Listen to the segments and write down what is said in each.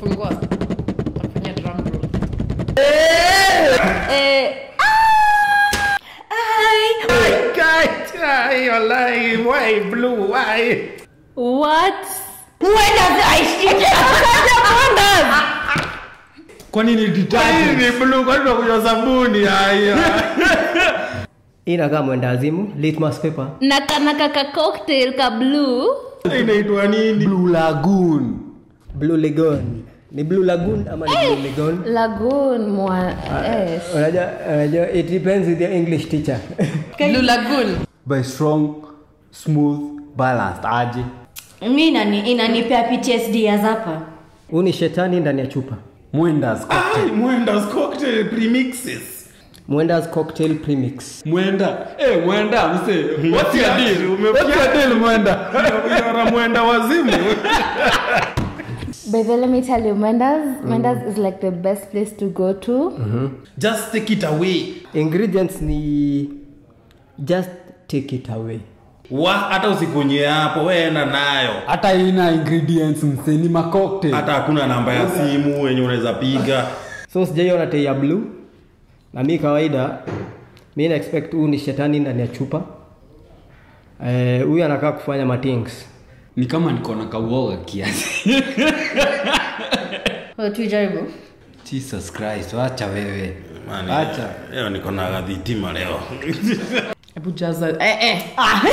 Fungua. Tafanya drum roll. Eh, Guys, why you lying? Why blue? Why? what? Mwenda aishike kwa nini Hii detergent ni blue, kwani tunakunywa sabuni haya? hii inakaa mwendazimu litmus paper na kana kaka cocktail ka blue Inaitwa nini? blue lagoon blue lagoon ni blue lagoon ama ni blue lagoon lagoon mwa yes. unajua unajua it depends with your english teacher Blue Lagoon. by strong smooth balanced aje mi inani- inanipea ptsd ya zapa huu ni shetani ndani ya chupa mwendas Ai, Mwenda's cocktail premixes. mwendas cocktail premix mwenda eh mwenda mse what's your Umefiaje? deal Umefiaje? what's your deal mwenda Unara mwenda wazimu. But then let me tell you, Menda's Menda's is like the best place to go to. Just take it away. ingredients ni just take it away Wa, hata usikunye hapo, we enda nayo. hata ina ingredients mse ni macocktail Hata hakuna namba ya simu yenye unaweza piga. so sijaiona tei ya blue na mi kawaida mi na expect huu ni shetani ndani ya chupa Eh, huyu anakaa kufanya matings ni kama niko na kauoga kiasi tuijaribu jesus christ wacha wewe Mani, Acha. Leo niko na gadhitima leo. Hebu jaza. Eh, eh.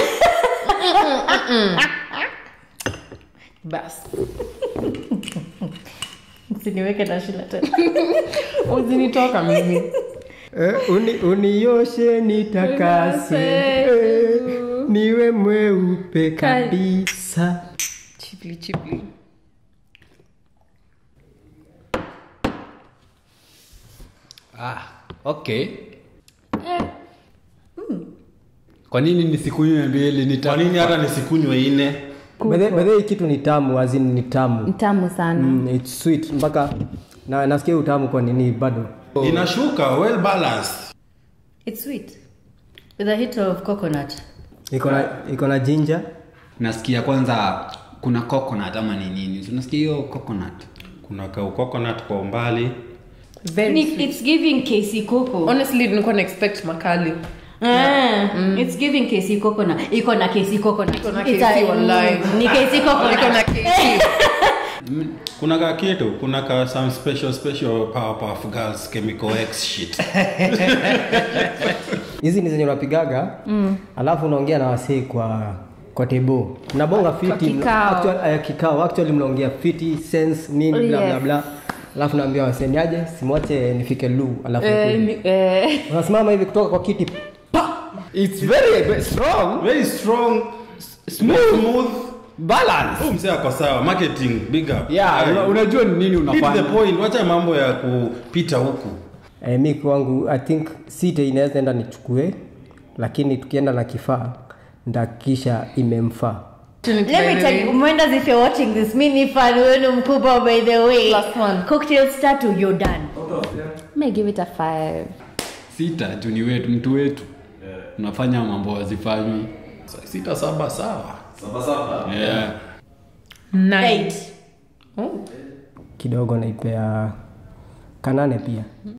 Bas. siniweke na shila tena Uzinitoka mimi. eh, uni, unioshe nitakase eh, niwe mweupe kabisa Chipli chipli. ah okay kwa nini nisikunywe mbili nita Kwa nini hata nisikunywe ine? bedhe hii kitu ni tamu azin ni tamu Tamu sana. mm, it's sweet mpaka na nasikia utamu kwa nini bado Inashuka, well balanced. its sweet with a hit of coconut iko na iko na jinja nasikia kwanza kuna coconut ama ni nini So, unasikia hiyo coconut Kuna kau coconut kwa umbali. Very Ni- sweet. it's giving kc coco Honestly, nilikuwa na expect makali. Ah, it's giving kc coconut iko na kc coconut Iko na It's KC a- wallahi. ni kc Niko na coconut keki. Kuna ka kitu, kuna ka some special special Powerpuff Girls chemical X shit. hizi ni zenye unapigaga mm. alafu unaongea na wasee kwa kwa tebo mnabonga fiti kikao. actual, uh, kikao actually mnaongea fiti sense nini bla bla Yes. bla alafu naambia wasee niaje simwache nifike lu alafu Eh, nikuje." mi- eh, unasimama hivi kutoka kwa kiti it's very very strong Very strong, smooth smooth. balance Huyu mzee ako sawa, marketing big up. yeah Aye. una- unajua ni nini Hit the unafanya point, wacha mambo ya kupita huku. eh, mi kwangu i think site inaweza enda nichukue lakini tukienda na kifaa ndakisha imemfaa Let me tell you, Mwendas, if you're watching this, mi ni fan wenu mkubwa by the way. Plus one. Cocktail start to you're done. may give it a five. sita juu ni wetu mtu wetu unafanya mambo wazifanywi Sita saba sawa. yeah. Nine. Eight. Oh. kidogo naipea kanane pia